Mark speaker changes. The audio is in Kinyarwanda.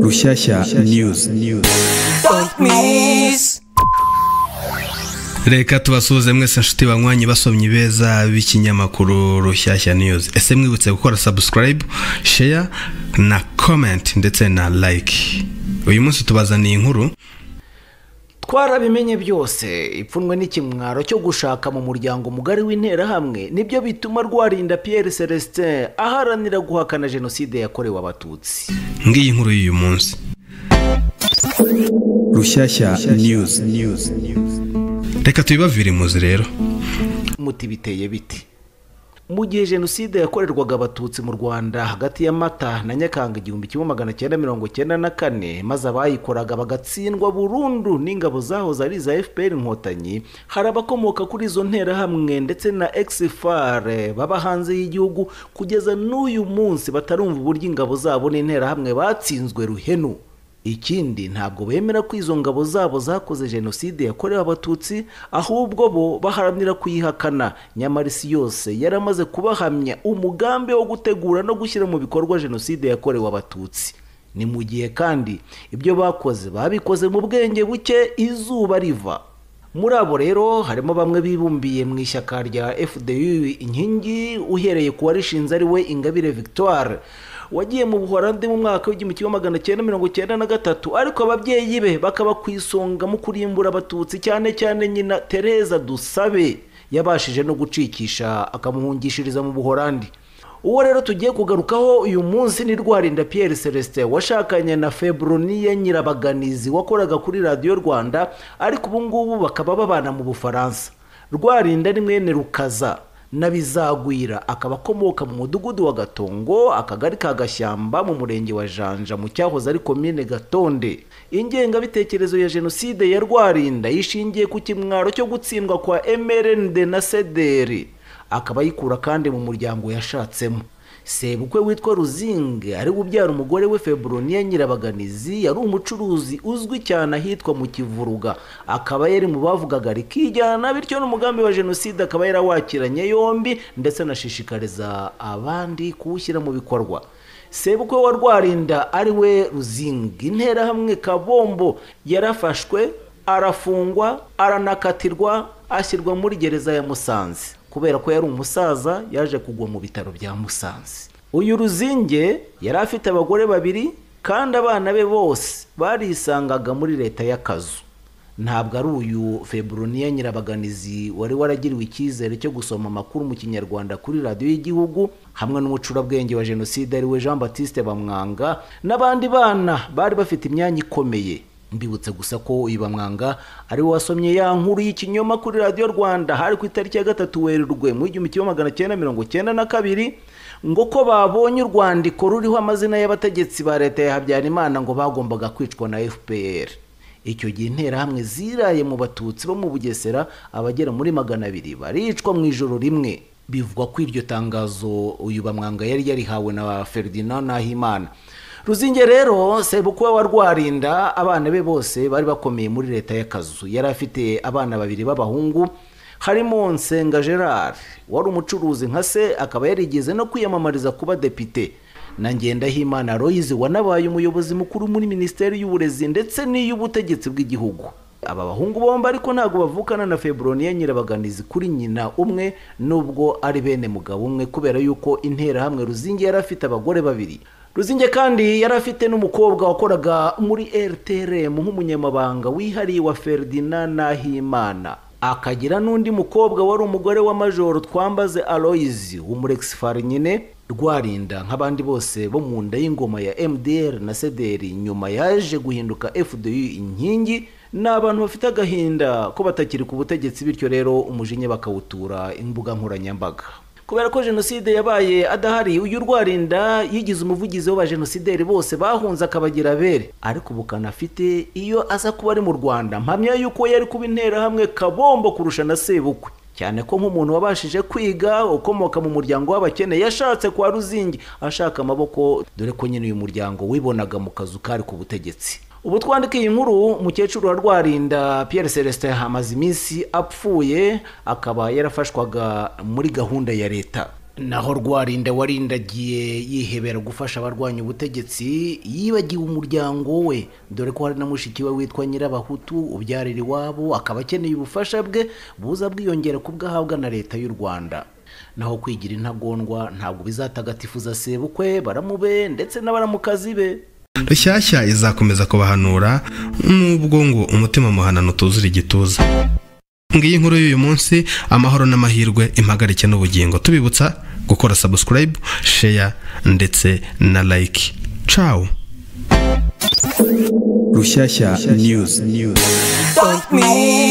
Speaker 1: Rushyashya News
Speaker 2: reka tubasuhuze mwese nshuti banywanyi basomyi beza b'ikinyamakuru rushyashya news ese mwibutse gukora subscribe share na comment ndetse na like uyu munsi tubazaniye inkuru
Speaker 3: twarabimenye byose ipfunwe n'ikimwaro cyo gushaka mu muryango mugari w'interahamwe nibyo bituma rwarinda Pierre celestin aharanira guhakana jenoside yakorewe abatutsi
Speaker 2: ngiyi nkuru y'uyu munsi
Speaker 1: Rushyashya News
Speaker 2: reka tubibavire imuzi rero
Speaker 3: muti biteye biti mu gihe jenoside yakorerwaga abatutsi mu rwanda hagati ya mata na nyakanga igihumbi kimwe magana cyenda mirongo cyenda na kane maze abayikoraga bagatsindwa burundu n'ingabo zahoze ari iza fpr inkotanyi hari abakomoka kuri izo nterahamwe ndetse na exfar baba hanze y'igihugu kugeza n'uyu munsi batarumva uburyo ingabo zabo n'interahamwe batsinzwe ruhenu ikindi ntabwo bemera ko izo ngabo zabo zakoze jenoside yakorewe abatutsi ahubwo bo baharanira kuyihakana nyamara isi yose yaramaze kubahamya umugambi wo gutegura no gushyira mu bikorwa jenoside yakorewe abatutsi ni mu gihe kandi ibyo bakoze babikoze mu bwenge buke izuba riva muri abo rero harimo bamwe bibumbiye mu ishyaka rya fdu inkingi uhereye ku warishinze ari we ingabire victoire wagiye mu buhorandi mu mwaka w'igihumbi kimwe magana cyenda mirongo cyenda na gatatu ariko ababyeyi be bakaba ku isonga mu kurimbura abatutsi cyane cyane nyina tereza dusabe yabashije no gucikisha akamuhungishiriza mu buhorandi uwo rero tugiye kugarukaho uyu munsi ni rwarinda Pierre celestin washakanye na feburoniye nyirabaganizi wakoraga kuri radiyo rwanda ariko ubu ngubu bakaba babana mu bufaransa rwarinda ni mwene rukaza na bizagwira akaba akomoka mu mudugudu wa gatongo akagari ka gashyamba mu murenge wa janja mu cyahoze ari komine gatonde ingengabitekerezo ya jenoside ya rwarinda yishingiye ku kimwaro cyo gutsindwa kwa mrnd na sederi akaba ayikura kandi mu muryango yashatsemo sebukwe witwa ruzinge ari ubyara umugore we feburoniya nyirabaganizi yari umucuruzi uzwi cyane ahitwa mu kivuruga akaba yari mu bavugaga rikijyana bityo n'umugambi wa jenoside akaba yarawakiranye yombi ndetse anashishikariza abandi kuwushyira mu bikorwa sebukwe wa rwarinda ari we ruzinge interahamwe kabombo yarafashwe arafungwa aranakatirwa ashyirwa muri gereza ya musanze kubera ko yari umusaza yaje kugwa mu bitaro bya musanze uyu ruzinge yari afite abagore babiri kandi abana be bose barisangaga muri leta y'akazu ntabwo ari uyu feburoniya nyirabaganizi wari waragiriwe icyizere cyo gusoma amakuru mu kinyarwanda kuri radiyo y'igihugu hamwe n'umucurabwenge wa jenoside ariwe jean batiste bamwanga n'abandi bana bari bafite imyanya ikomeye mbibutse gusa ko uyu bamwanga ari we wasomye ya nkuru y'ikinyoma kuri radiyo rwanda hari ku itariki ya gatatu werurwe mu igihumbi kimwe magana cyenda mirongo cyenda na kabiri ngo ko babonye urwandiko ruriho amazina y'abategetsi ba leta ya habyarimana ngo bagombaga kwicwa na fpr icyo gihe interahamwe ziraye mu batutsi bo mu bugesera abagera muri magana abiri baricwa mu ijoro rimwe bivugwa ko iryo tangazo uyu bamwanga yari yarihawe na ferdinand nahimana ruzinge rero sebukwe wa rwarinda abana be bose bari bakomeye muri leta y'akazu yari afite abana babiri b'abahungu harimo nsenga gerard wari umucuruzi nka se akaba yarigeze no kwiyamamariza kuba depite na ngendahimana royizi wanabaye umuyobozi mukuru muri minisiteri y'uburezi ndetse n'iy'ubutegetsi bw'igihugu aba bahungu bombi ariko ntabwo bavukana na feburoniya nyirabaganizi kuri nyina umwe nubwo ari bene mugabo umwe kubera yuko interahamwe ruzinge yari afite abagore babiri ruzinge kandi yari afite n'umukobwa wakoraga muri rtrm nk'umunyamabanga wihariye wa ferdinand nahimana akagira n'undi mukobwa wari umugore wa majoro twambaze aloyizi w'umurexifari nyine rwarinda nk'abandi bose bo mu nda y'ingoma ya mdr na sederi nyuma yaje guhinduka fdu inkingi ni abantu bafite agahinda ko batakiri ku butegetsi bityo rero umujinya bakawutura imbuga nkoranyambaga kubera ko jenoside yabaye adahari uyu rwarinda yigize umuvugizi wa jenosideri bose bahunze akabagira abere ariko ubu kanafite iyo aza kuba ari mu rwanda mpamya yuko yari kuba interahamwe kabombo kurusha na sebukwe cyane ko nk'umuntu wabashije kwiga ukomoka mu muryango w'abakene yashatse kwa ruzingi ashaka amaboko dore ko nyine uyu muryango wibonaga mu kazu kari ku butegetsi ubu twandika iyi nkuru mukecuru wa rwarinda Pierre celestin hamaze iminsi apfuye akaba yarafashwaga muri gahunda ya leta naho rwarinda warindagiye yihebera gufasha abarwanya ubutegetsi yibagiwe umuryango we dore ko hari na mushiki we witwa nyirabahutu ubyarira iwabo akaba akeneye ubufasha bwe buza bwiyongera ku bwo ahabwa na leta y'u rwanda naho kwigira intagondwa ntabwo bizatagatifuza sebukwe baramube ndetse n'abaramukazi be
Speaker 2: rushyashya izakomeza kubahanura nubwo ngo umutima muhanano utuzura igituza ngiyi nkuru y'uyu munsi amahoro n'amahirwe impagarike n'ubugingo tubibutsa gukora subscribe share ndetse na like ciao
Speaker 1: Rushyashya News.
Speaker 4: Fuck me.